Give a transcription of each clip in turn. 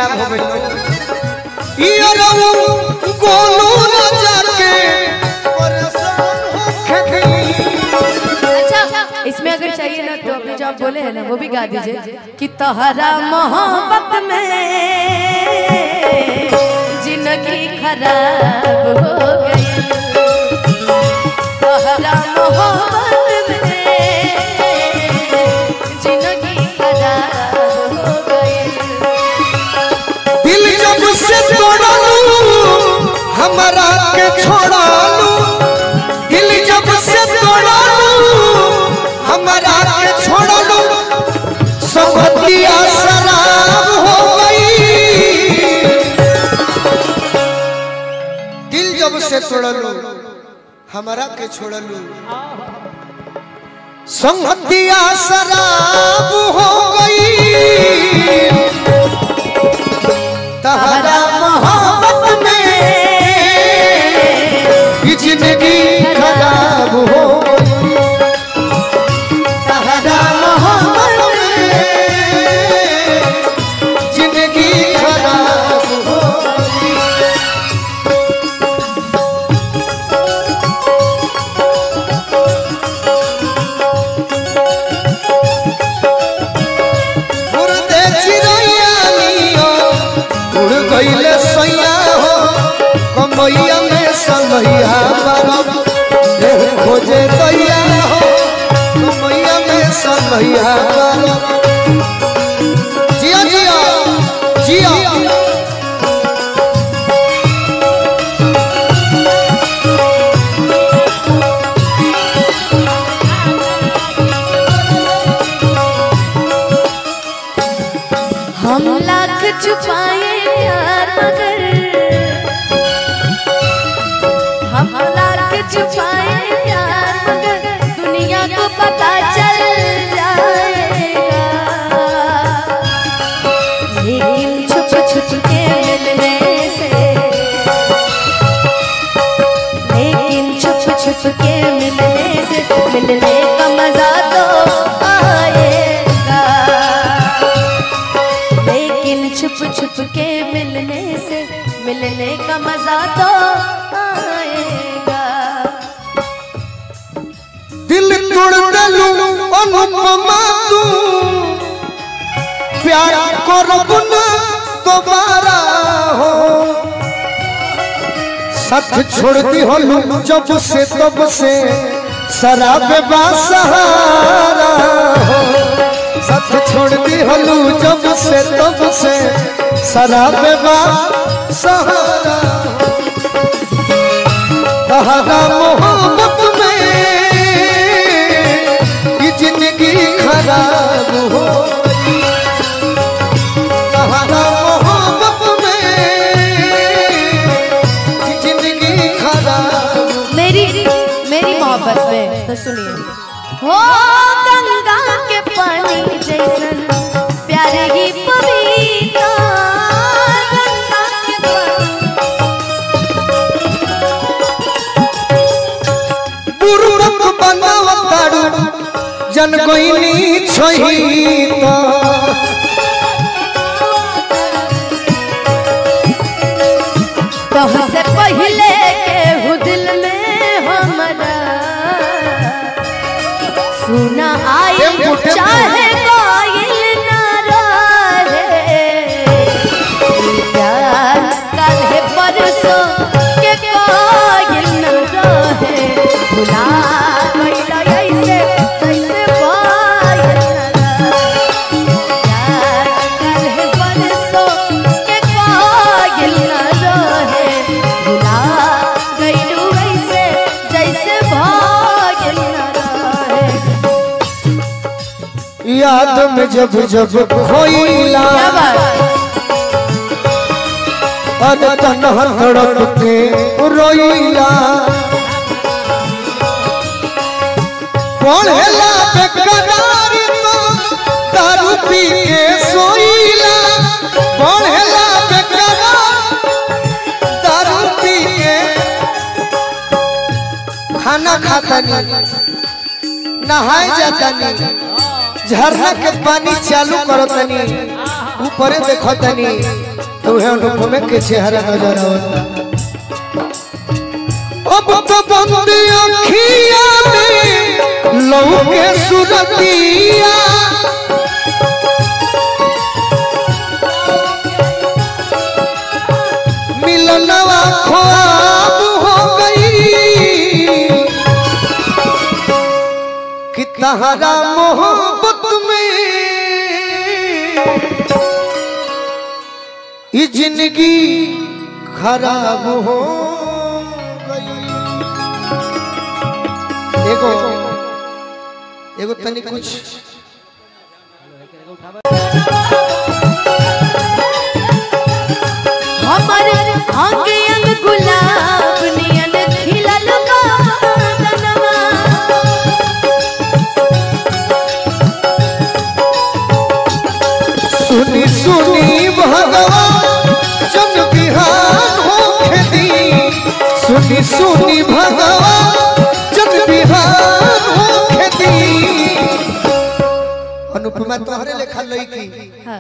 खराब हो गई ई अरऊ गोलू राजा के परेशान होके दी अच्छा इसमें अगर चाहिए ना तो अपने जो आप बोले हैं ना वो भी गा दीजिए कि तहरा मोहब्बत में जिंदगी खराब हो गई तहरा मोहब्बत में जिंदगी खराब हो गई दिल जब से तोड़लू हमारा के छोड़लू दिल जब से तोड़लू हमारा के छोड़लू संगतिया शराब हो गई दिल जब से तोड़लू हमारा के छोड़लू संगतिया शराब हो गई तहरा मोहब्बत में ये जिंदगी खराब हो गई। तहरा मोहब्बत में जिंदगी खराब हो गई। उड़ते चिड़ैया नियो, उड़ गइले सैया हो कमैया में सनैया बारम देह खोजे दैया हो कमैया में सनैया बारम जिया जिया जिया हम लाख छुपाए प्यार मगर हम लाख छुपाए प्यार मगर दुनिया को पता चल जाएगा लेकिन छुप छुप के मिलने से लेकिन छुप छुप के मिलने से मिलने का मजा तो आएगा लेकिन छुप छुप के मिलने से मिलने का मजा तो आएगा दिल तोड़ दलू अनुपमा तू प्यार करब ना दोबारा हो साथ छोड़ दी होलू जब से तब से शराब सहारा हो साथ छोड़ दी होलू जब से तब से शराब सहारा हो तहरा मोहब्बत में ये जिंदगी खराब हो गई। तहरा मोहब्बत में ये जिंदगी खराब हो मेरी मेरी मोहब्बत में तो सुनिए हो गंगा के पानी जैसन प्यारे ही पवित्र गंगा के पानी बुरुक बनावतारू जन कोइनी छही तो कह से पहले के हु दिल में हमारा सुना आई टेम्पो, टेम्पो। चाहे कोयल ना रहे प्यार कल है परसों के कोयल ना रहे भुला गइला ऐसे कैसे कोयल ना रहे प्यार कल है परसों के कोयल ना रहे भुला गइलू ऐसे जैसे कोयल ना रहे याद में जब जब खोइला क्या बात अद तनह तड़प के रोइला पढ़ेला बेकरार तो दारू पी के सोइला पढ़ेला बेकरार दारू पी के खाना खाता नहीं नहाए जाता नहीं झरना के पानी चालू करतनी ऊपरे देखतनी तो है अनुपम के चेहरा नजर आवता अब तो बंद अखिया में लहू के सुरतिया मिलनवा ख्वाब हो गई कि तहरा मोहब्बत में ये जिंदगी खराब हो गई एगो एगो तनी कुछ हमर अंग अंग गुलाब नियन खिलल बा बदनवा सुनी सुनी भगवान जन बिहान हो खेती सुनी सुनी भगवान जन बिहान हो खेती अनुपमा तोहरे लेखा लईकी हाँ,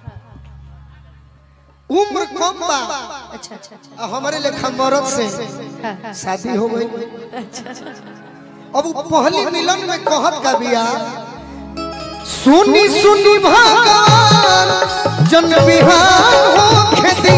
उम्र कम बा अच्छा अच्छा अच्छा आ हमारे लेखा मरद से हाँ, हाँ, शादी हो गई अब वो पहली मिलन में कहत का बिया सुनी सुनी भगवान जन बिहान हो खेती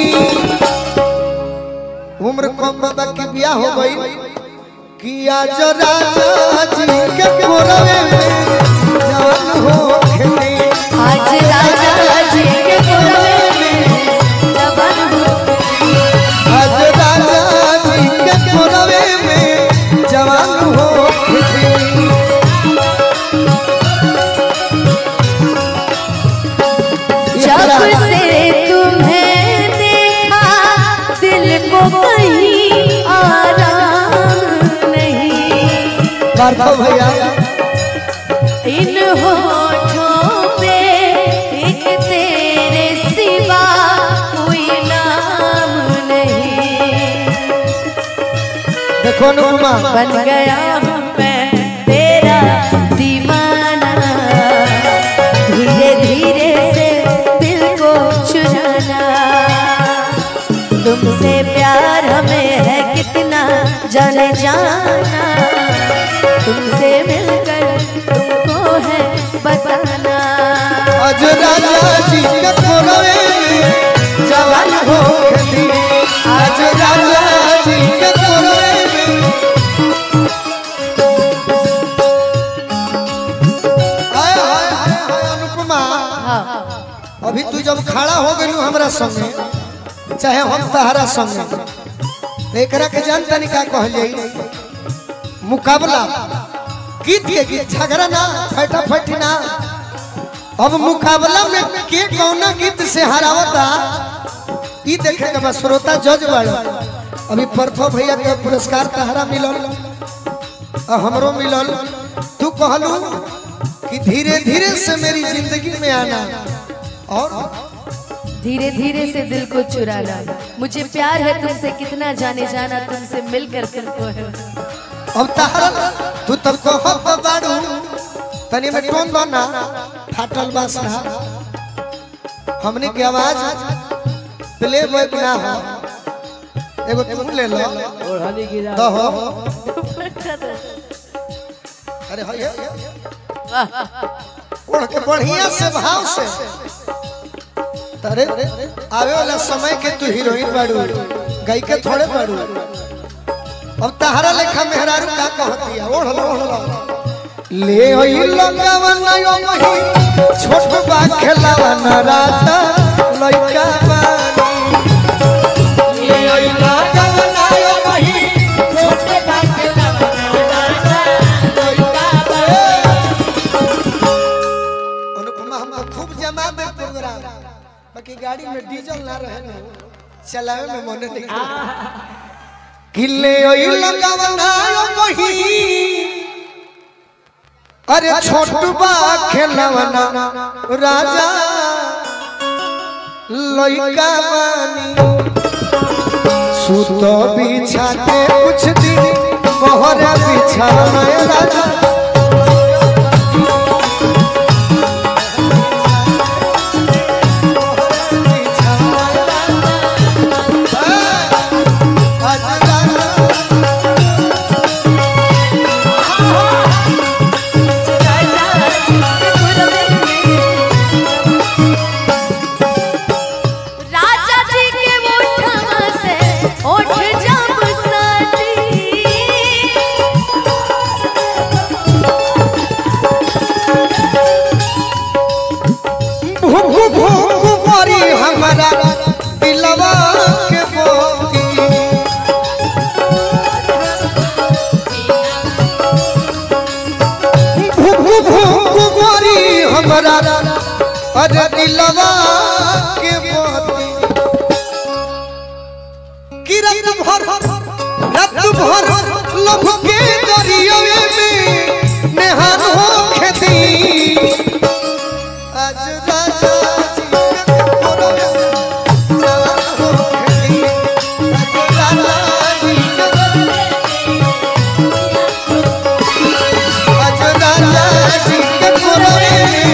उम्र कम बाबा की बिया हो गई कि आज राजा जी के कोरवे में जान हो खेती आज राजा जी के कोरवे में जवान हो आज राजा जी के कोरवे में जवान हो खेती जब से तुम्हें देखा दिल को कहीं आराम नहीं पार्थो भैया इन होठों पे एक तेरे सिवा कोई नाम नहीं देखो अनुपमा बन गया हूँ मैं तेरा दीवाना धीरे धीरे से दिल को चुराना तुमसे प्यार हमें है कितना जाने जाना तुमसे मिलकर तुमको है बताना आज राजा जी के कोरवे में जवान हो खेती आज राजा जी के कोरवे में हाय हाय हाय हाय अनुपमा हाँ अभी तू जब खड़ा हो गइलू हमरा संगे चाहे हम तहरा संगे तो एकरा के जानता नहीं का कहल जाई मुकाबला गीत के गीत झगड़ा ना फटा फटी ना अब मुकाबला में के कौना गीत से हरावता ई देखे के बस श्रोता जज बाड़ो अभी प्रथम भैया के पुरस्कार तहरा मिलल और हमरो मिलल तू कहलू कि धीरे धीरे से मेरी जिंदगी में आना और धीरे धीरे से दिल को चुराना मुझे प्यार है तुमसे कितना जाने जाना तुमसे मिलकर तुमको है अब तहरा तू तब कहत बाड़ू तनी में टोन दो ना फाटल बास ना हमने की आवाज प्ले बैक ना हो एगो तू ले लो दो हो अरे है ओढ़ के बढ़िया से भाव से तरे आवे वाला समय के तू हीरोइन बाड़ू गई के थोड़े बाड़ू अब तहरा लेखा मेहरारू का कहती है ओढ़ लो ओढ़ लो ले ओई लगावन यो मही छोट बा खेलावन राता लइका बानी ले ओई लगावन यो मही छोट बा खेलावन राता लइका बानी अनुपमा हम तो खूब जमा दे प्रोग्राम बाकी गाड़ी में डीजल ना रहे ना चलावे में मन नहीं किले ओई लगावना यो मही अरे छोटबा खेलवना राजा लइका बानी सुत बिछा के कुछ दिन मोहरा बिछाना राजा कुमारी हमरा अरे दिलवा के मोती कि रात भर रात भर लभ के दरियावे में नेहान हो खेती आज राजा जी के कोरवे नेहान हो खेती आज राजा जी के आज राजा जी के कोरवे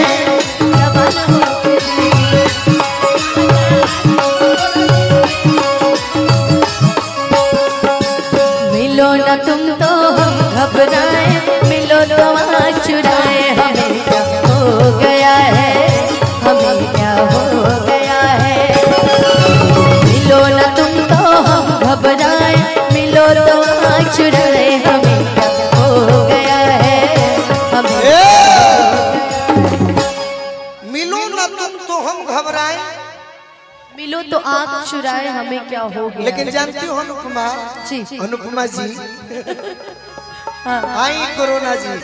मिलो न तुम तो हम घबराए मिलो तो वहाँ चुराए हमें क्या हो गया है हमें क्या हो गया है मिलो न तुम तो हम घबराए मिलो तो वहाँ चुराए हमें क्या हो गया है हमें मिलो ना तुम तो हम घबराए मिलो तो आँख चुराए हमें क्या हो गया लेकिन जानती हो अनुपमा जी अनुपमा जी हाँ आई कोरोना जी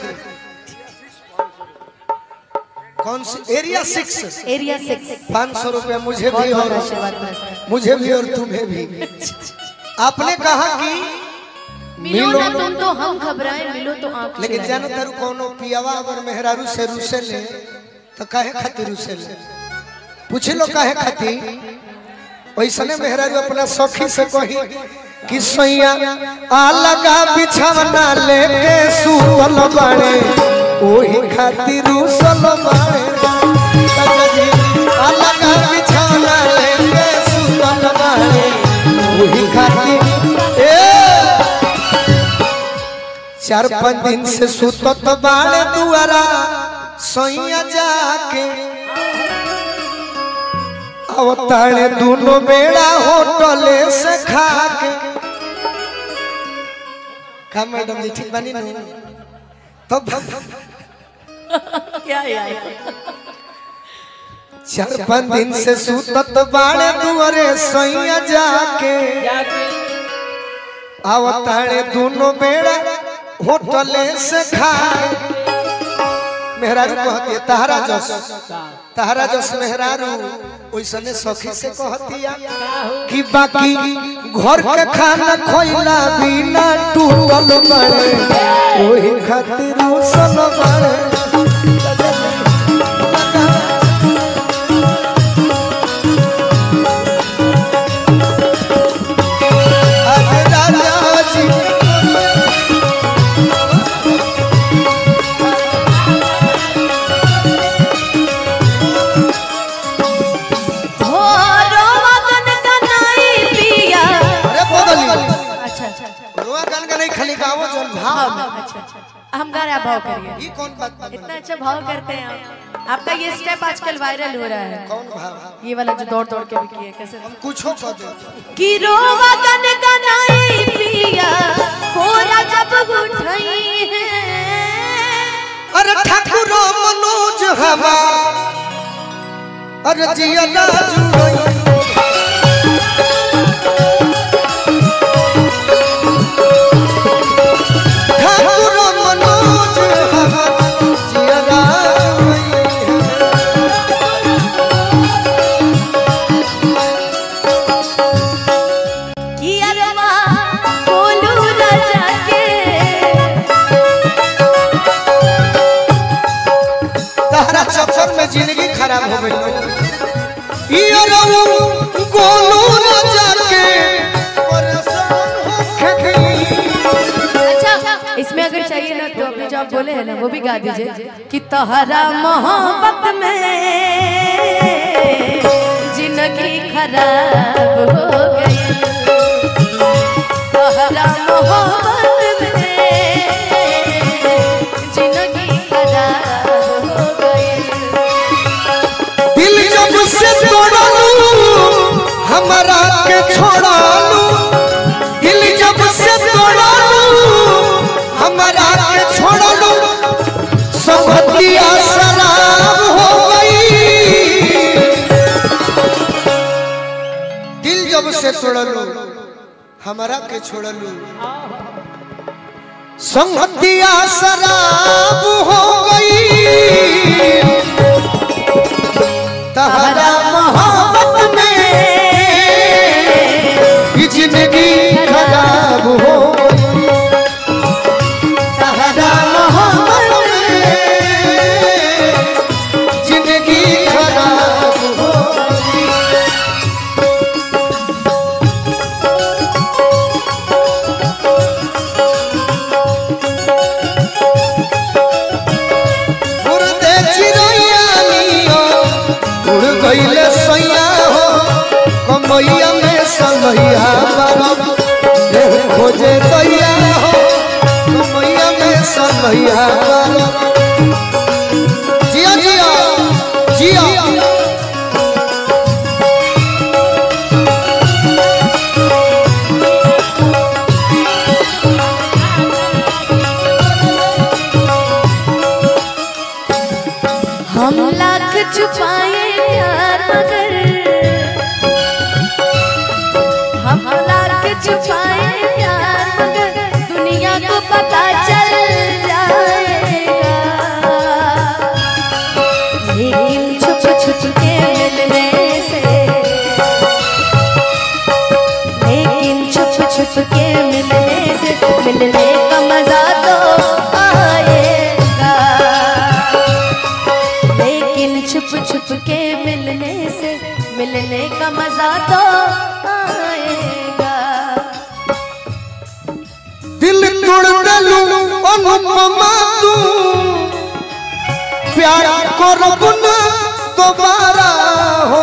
कौन सी एरिया सिक्स एरिया सिक्स पाँच सौ रुपया मुझे बहुत भी बहुत और आशीर्वाद नमस्कार मुझे भी और तुम्हें भी आपने कहा कि मिलो ना तुम तो हम घबराए मिलो तो आँख लेकिन चुराए। जानो तारू कोनो पियावा अगर मेहरारू से रूसे ले तो काहे खातिर रूसे ले पूछ लो काहे खातिर वैसने मेहरारू अपना सखी से कही कि सैया आ लगा बिछावना लेके सुतल बाड़े ओही खातिर रूसल बाड़े राजा जी, आ लगा बिछावना लेके सुतल बाड़े ओही खातिर ए चार पाँच दिन से सुतत बाड़े दुआरा सैया जाके अवतारे दोनों बेड़ा होटले से खा के का मैडम जी ठीक बनी नहीं तब क्या यार चार पाँच दिन से सुतत बाड़े दुआरे सैया जाके अवतारे दोनों बेड़ा होटले से खा के मेहरारू कहती है तहरा जस तहरा जस मेहरारू ओइसने सखी से कहतिया कि बाकी घर के खाना खोइला बिना टूटल बड़े ओही खातिर उसल बड़े अरे राजा जी हो रोमगन कनाई पिया अरे बदली अच्छा अच्छा अच्छा रोआ गान का नहीं खाली गाओ जन भाव भाव में, अच्छा अच्छा हम गा रहे हैं भाव करिए ये कौन बात बात इतना अच्छा भाव करते हैं आप आपका ये स्टेप आजकल वायरल हो रहा है कौन भाव ये वाला जो दौड़ दौड़ के भी किए कैसे हम कुछो कह दे कि रोमगन कनाई पिया कोरा जब उठाई है अरे ठाकुर मनोज हवा अरे जिया राजू ठाकुर मनोज हवा जिया राजू कि अरवा बोलू राजा के तहरा चक्कर में जिंदगी खराब हो गई ई अरऊ गोलू राजा के परेशान होके गई अच्छा इसमें अगर चाहिए ना तो अपने जो आप बोले हैं ना वो भी गा दीजिए कि तहरा मोहब्बत में जिंदगी खराब हो गई तहरा मोहब्बत में जिंदगी खराब हो गई दिल जब से तोड़लू हमारा के छोड़लू दिल जब से तोड़लू हमारा के छोड़लू संगतिया शराब हो गई दिल जब से तोड़लू हमारा के छोड़लू संगतिया शराब हो गई छुपाए प्यार मगर दुनिया को पता चल जाएगा लेकिन छुप छुप के मिलने से लेकिन छुप छुप के मिलने से मिलने का मजा तो आएगा लेकिन छुप छुप के मिलने से मिलने का मजा तो आएगा दिल तोड़ दलू अनुपमा तू प्यार करब ना दोबारा हो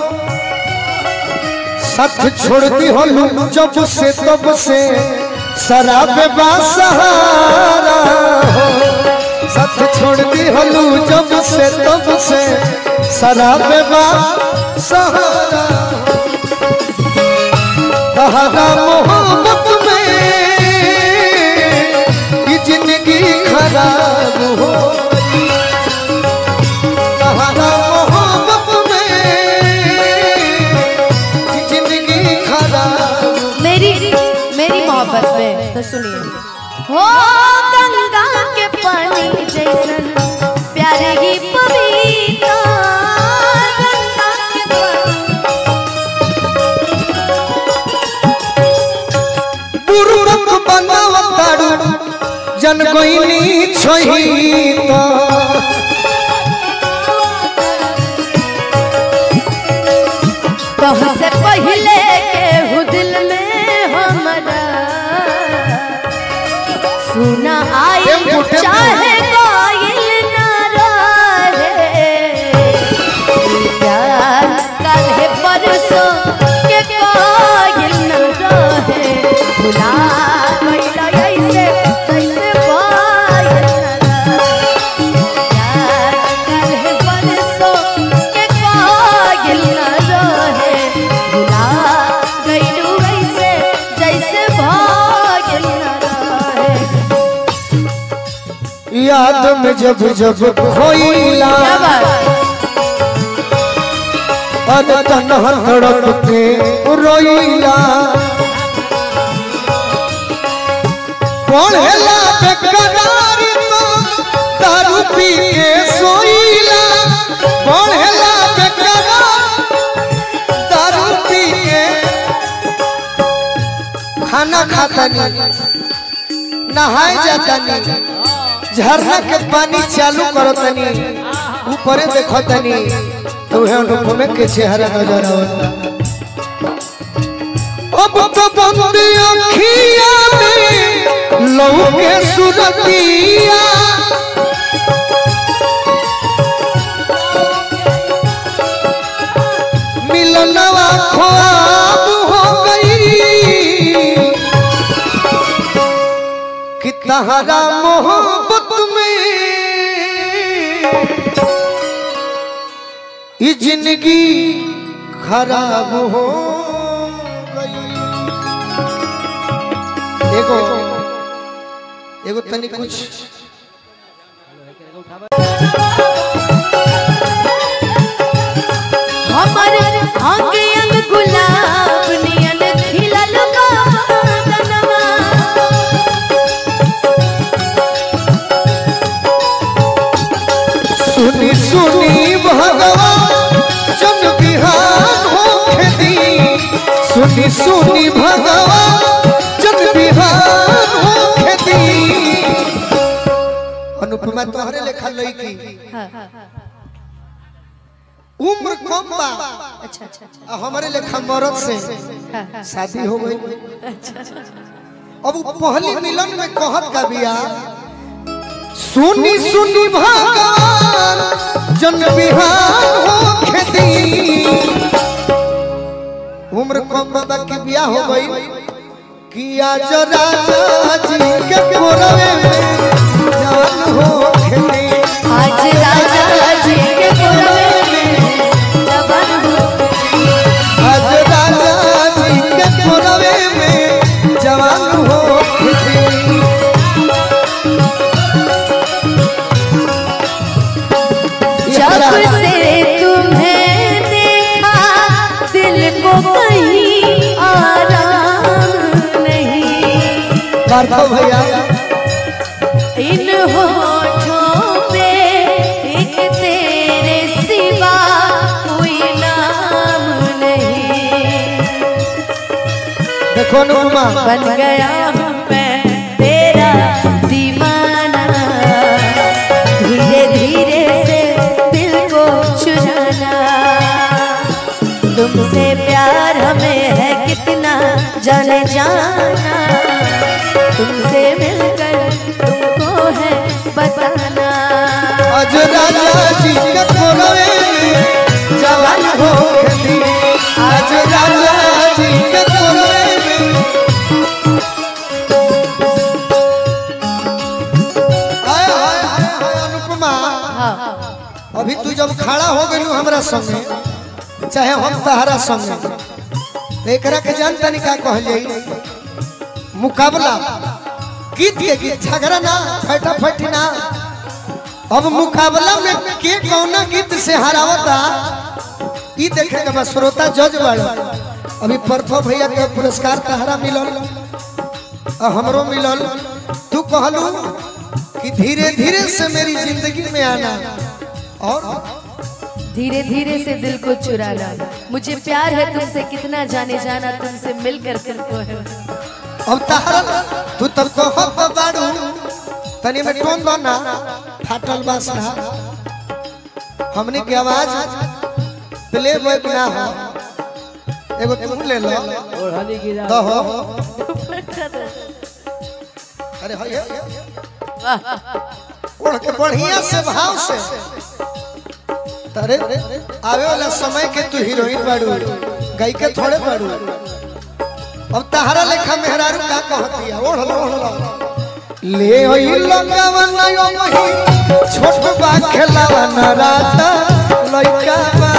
साथ छोड़ दी हलू जब से तब से शराब सहारा हो साथ छोड़ दी हलू जब से तब से शराब सहारा तहरा मोहब्बत में ये जिंदगी खराब हो तहरा मोहब्बत में ये जिंदगी खराब मेरी मेरी मोहब्बत में तो सुनिए हो गंगा के पानी जैसन प्यारे ही पपीता गंगा के पानी बुरुक बनावतारू जन कोइनी छही तो कह से पहले के हु दिल में हमारा सुना आए टेम्पो, टेम्पो। चाहे कोयल ना रहे प्यार कल है परसों के कोयल ना रहे भुला गइला ऐसे कैसे कोयल ना रहे प्यार कल है परसों के कोयल ना रहे भुला गइलू ऐसे जैसे कोयल ना रहे याद में जब जब खोइला क्या बात अद तनह तड़प के रोइला पढ़ेला बेकरारी तो दारू पी के सोइला पढ़ेला बेकरार दारू पी के खाना खातनी नहाए जातनी झरना के पानी चालू करतनी ऊपरे देखतनी तो है अनुपम के चेहरा नजर आवता अब तो बंद अखिया में लहू के सुरतिया मिलनवा ख्वाब हो गई कि तहरा मोहब्बत में ये जिंदगी खराब हो गई एगो एगो तनी कुछ हमर अंग अंग गुलाब नियन खिलल बा बदनवा सुनी सुनी भगवान जन बिहान हो खेती सुनी सुनी भगवान जन बिहान हो खेती अनुपमा तोहरे लेखा लईकी हाँ, उम्र कम बा अच्छा अच्छा अच्छा आ हमारे लेखा मरद से हाँ, हाँ, शादी हो गई अब उ पहली मिलन में कहत का बिया सुनी सुनी भगवान जन बिहान हो खेती उम्र कम बाबा की बिया हो गई कि आज राजा जी के कोरवे में जान हो खेती आज राजा जी के कोरवे में जवान हो आज राजा जी के कोरवे में जवान हो खेती जब से तुम्हें देखा दिल को कहीं आराम पार्थो भैया इन होठों पे एक तेरे सिवा कोई नाम नहीं देखो अनुपमा बन गया हूँ मैं तेरा दीवाना धीरे धीरे से दिल को चुराना तुमसे प्यार हमें है कितना जाने जाना तुमसे मिलकर तुमको है बताना आज राजा जी के कोलवे में जवान हो गई आज राजा जी के कोलवे में हाय हाय हाय हाय अनुपमा हाँ अभी तू जब खड़ा हो गई हमरा संगे चाहे हम तहरा संगे तो एकरा के जानता नहीं का कहलिए मुकाबला गीत के गीत झगड़ा ना फटा फटी ना अब मुकाबला में के कौना गीत से हरावता ई देखे के बस श्रोता जज बाड़ो अभी परथो भैया के पुरस्कार तहरा मिलल और हमरो मिलल तू कहलू कि धीरे धीरे से मेरी जिंदगी में आना और धीरे धीरे से दिल को चुराना मुझे प्यार है तुमसे कितना जाने जाना तुमसे मिलकर तुमको है अब तहरा तू तब कहब तो बाड़ू तनी में टोन दो ना फाटल बास ना हमने की आवाज प्ले बैक ना हो एगो तू ले लो दो हो अरे हो ये ओढ़ के बढ़िया से भाव से तरे आवे वाला समय के तू हीरोइन बाड़ू गई के थोड़े बाड़ू अब तहरा लेखा मेहरारू का कहती है ओढ़ लो ओढ़ लो ले ओई लगावन यो मही छोट बा खेलावन राता लइका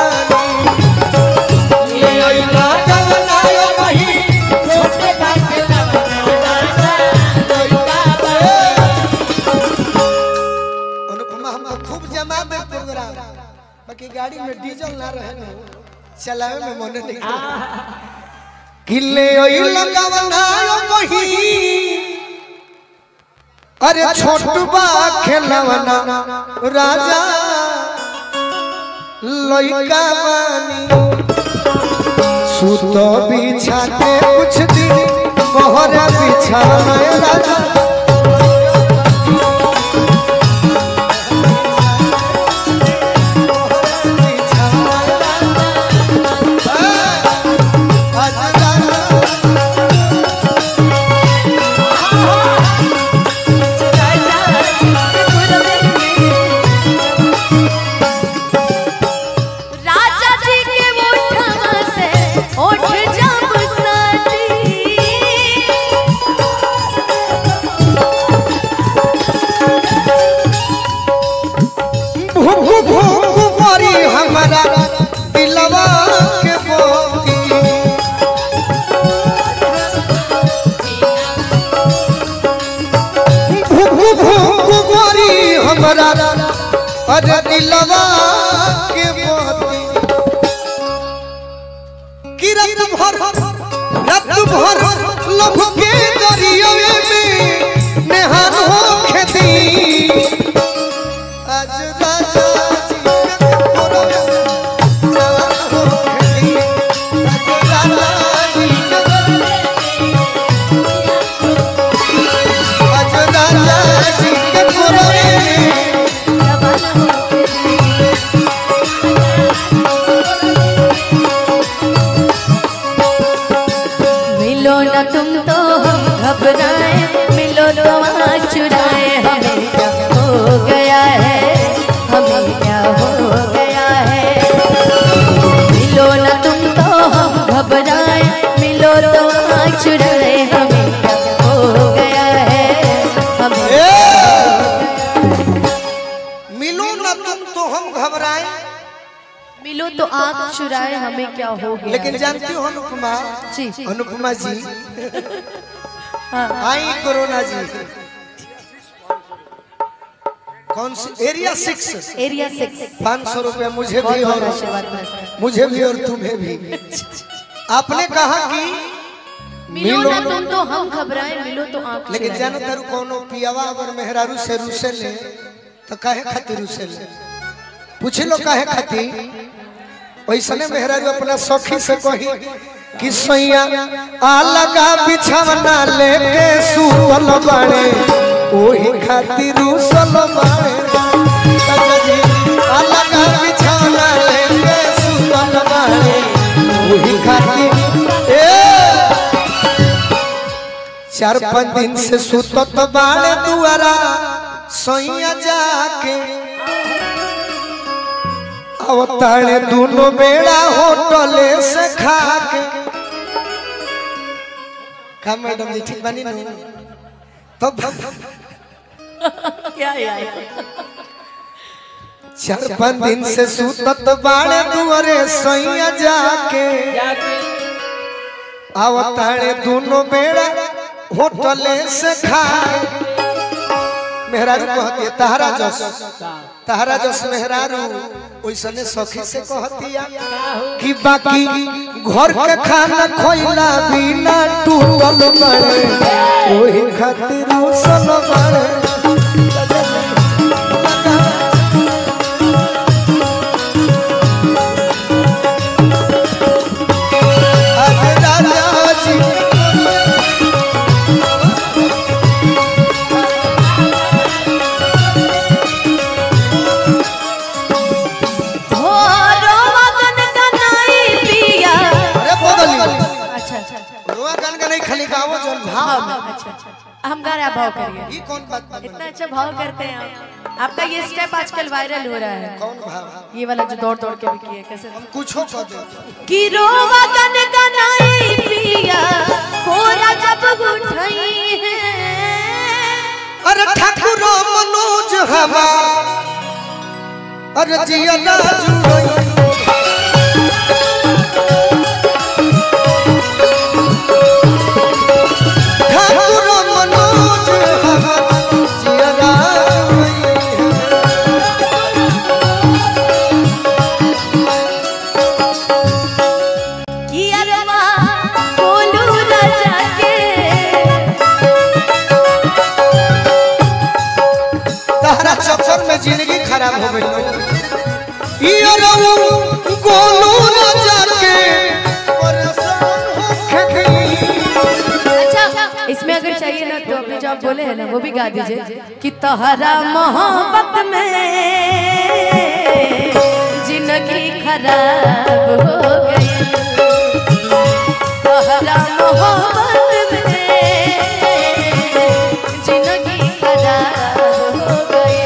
बानी ले ओई लगावन यो मही छोट बा खेलावन राता लइका बानी अनुपमा हम तो खूब जमा दे प्रोग्राम बाकी गाड़ी में डीजल ना रहे ना चलावे में मन नहीं किले ओई लगावना यो बही अरे छोटबा खेलवना राजा लइका बानी सुत बिछा के कुछ दिन बहरा बिछाना राजा राजा जी के ओठवा से ओठ जब सटी भूख भूख मरी हमारा दिलवा के मोती भूख भूख मरी हमारा अरे दिलवा के मोती कि रात भर रात भर लभ के दरियावे में नेहान हो खेती आज राजा जी के कोरवे जवान हो खेती आज राजा जी के आज राजा जी के कोरवे मिलो न तुम तो हम घबराए मिलो तो वहाँ चुराए हमें क्या हो गया है हमें क्या हो गया है मिलो न तुम तो हम घबराए मिलो तो वहाँ चुराए हमें क्या हो गया है हमें मिलो ना तुम तो हम घबराए मिलो तो आँख चुराए हमें क्या हो गया लेकिन जानती हो अनुपमा जी अनुपमा जी हाँ आई कोरोना जी कौन सी एरिया सिक्स एरिया सिक्स पाँच सौ रुपया मुझे बहुत भी बहुत और आशीर्वाद नमस्कार मुझे भी और तुम्हें भी आपने कहा कि मिलो ना तुम तो हम घबराए मिलो तो आंख लेकिन चुराए। जानो तारू कोनो पियावा अगर मेहरारू से रूसे ले तो काहे खातिर रूसे ले पूछ लो काहे खातिर वैसने मेहरारू अपना सखी से कही कि सैया आ लगा बिछावना लेके सुतल बाड़े ओही खातिर रूसल बाड़े चाचा जी, आ लगा बिछावना लेके सुतल बाड़े ओही खातिर ए चार पाँच दिन से सुतत बाड़े दुआरा सैया जाके अवतारे दोनों बेड़ा होटले से खा के का मैडम जी ठीक बनी नु तो क्या यार चार पाँच दिन से सुतत बाड़े दुआरे सैया जाके अवतारे दोनों बेड़ा होटले से खा के मेहरारू कहती है तहरा जस तहरा जस मेहरारू ओइसने सखी से कहतिया कि बाकी घर के खाना खोइला बिना टूटल बड़े ओही खातिर उसल बड़े अरे राजा जी हो रोमगन कनाई पिया अरे बदली अच्छा अच्छा अच्छा रुआ गन का नहीं खाली गावो जल भाव भाव में अच्छा अच्छा हम गा रहे हैं भाव करिए ई कौन बात बा इतना अच्छा भाव करते हैं आप आपका ये स्टेप आजकल वायरल हो रहा है कौन भाव ये वाला जो दौड़ दौड़ के भी किए कैसे हम कुछो कह दे कि रोमगन कनाई पिया कोरा जब उठाई है अरे ठाकुर मनोज हवा अरे जिया राजू ठाकुर मनोज हवा जिया राजू कि अरवा बोलू राजा के तहरा चक्कर में जिंदगी खराब हो गई ई अरऊ गोलू राजा के परेशान होके गई अच्छा इसमें अगर चाहिए ना तो अपने जो आप बोले हैं ना वो भी गा दीजिए कि तहरा मोहब्बत में जिंदगी खराब हो गई तहरा मोहब्बत में जिंदगी खराब हो गई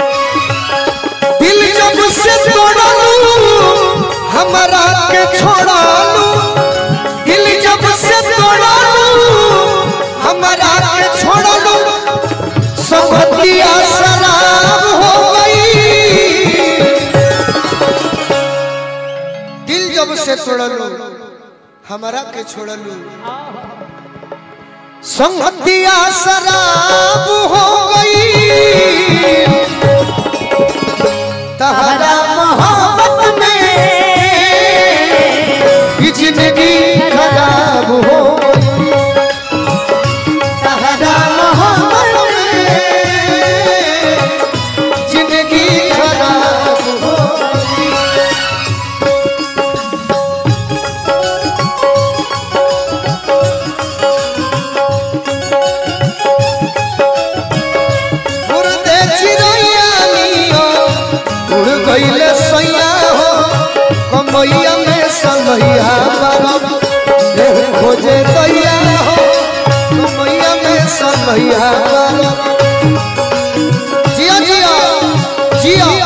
दिल जब से तोड़लू हमारा के छोड़लू दिल जब से तोड़लू हमारा के छोड़लू संगतिया शराब हो गई दिल जब से तोड़लू हमारा के छोड़लू संगतिया शराब हो गई तहरा मोहब्बत में ये जिंदगी खराब हो गई। तहरा मोहब्बत में जिंदगी खराब हो गई। उड़ते चिड़ैया नियो, उड़ गइले सैया हो कमैया में सनैया बारम देह खोजे दैया हो कमैया में सनैया बारम जिया जिया जिया